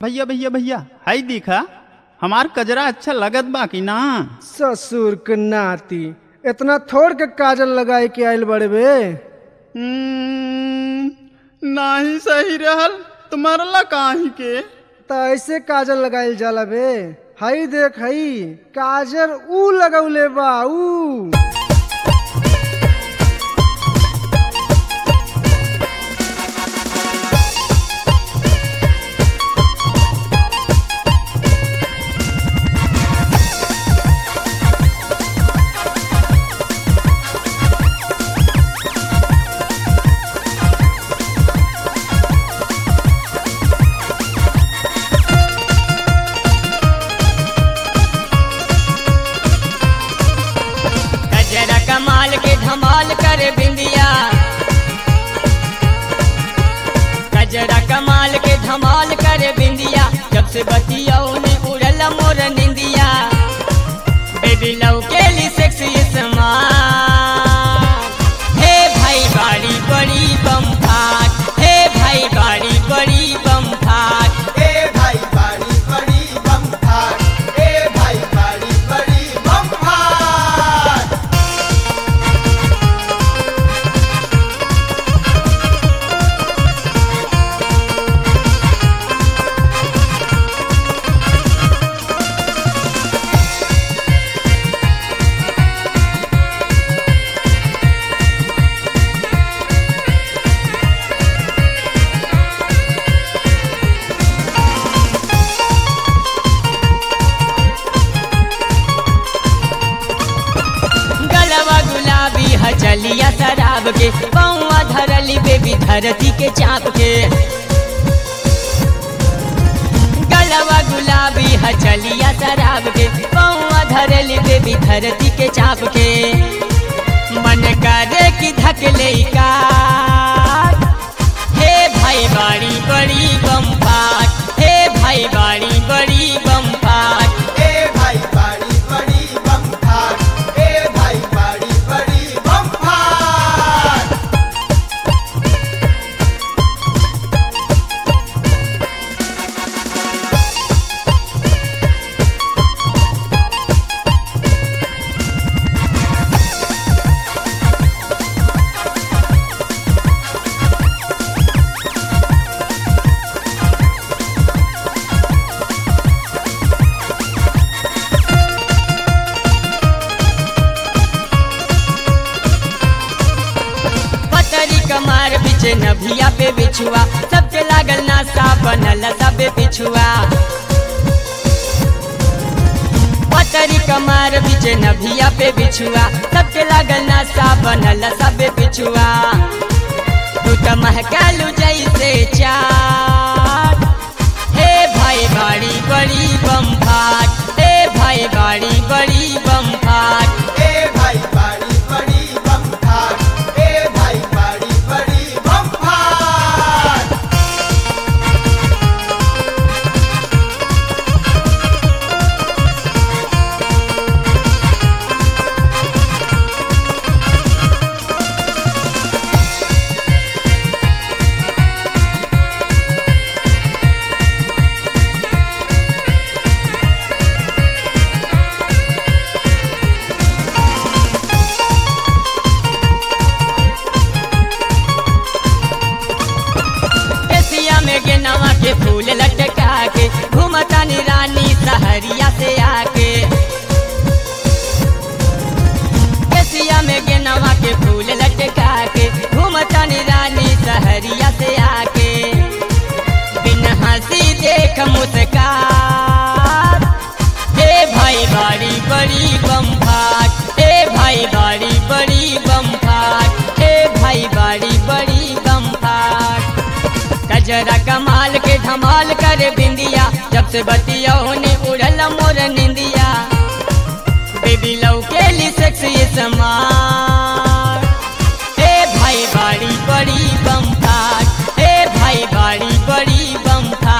भैया भैया भैया हाई देखा हमार कजरा अच्छा लगत बा कि ना ससुर के नाती इतना थोड़ के काजल लगाए के आयल बड़े बे हम्म, नाही सही रहल तुम्हारा काहे के त ऐसे काजल लगाइल जाला बे हई देख हई काजल ऊ लगौले बा ऊ गजरा कमाल के धमाल करे बिंदिया गजरा कमाल के धमाल करे बिंदिया जब से बतियाओ ने उड़ल मोर निंदिया बेबी लव के लिए सेक्सी स्मार्ट हे भाई बाड़ी बड़ी बम फाट हे भाई बाड़ी बड़ी बम फाट ए भाई बाड़ी बड़ी बम फाट ए भाई बाड़ी बड़ी बम फाट गलवा गुलाबी हचलिया शराब के पौवा धरली बेबी धरती के चाप के गलवा गुलाबी हचलिया शराब के पौवा धरली बेबी धरती के चाप के मन करे कि धकले का हे भाई बाड़ी बड़ी बम फाट हे भाई बाड़ी बड़ी बम फाट ए भाई बाड़ी बड़ी बम फाट ए भाई बाड़ी बड़ी बम फाट पतरी कमार बिचे नभिया पे बिछुआ सबके लागल नासा बनल सबे पिछुआ पतरी कमार बिचे नभिया पे बिछुआ सबके लागल नासा बनल सबे पिछुआ तू त महकालू जैसे चाट हे भाई बाड़ी बड़ी बम फाट हे भाई बाड़ी बड़ी बम फाट ए भाई बाड़ी बड़ी बम फाट ए भाई बाड़ी बड़ी बम फाट केसिया में गेनवा के फूल लटका के घूमता नी रानी सहरिया से आके केसिया में गेनवा के फूल लटका के घूमता नी रानी सहरिया से आके बिन हंसी देख मुस्कान हे भाई बाड़ी बड़ी बम फाट हे भाई बाड़ी बड़ी बम फाट हे भाई बाड़ी बड़ी बम फाट कजरा कमाल के धमाल करे बिंदिया जब से बतिया ने उड़ल मोर निंदिया बेबी लव के लिए सेक्सी समार हे भाई बाड़ी बड़ी बम फाट हे भाई बाड़ी बड़ी बम फाट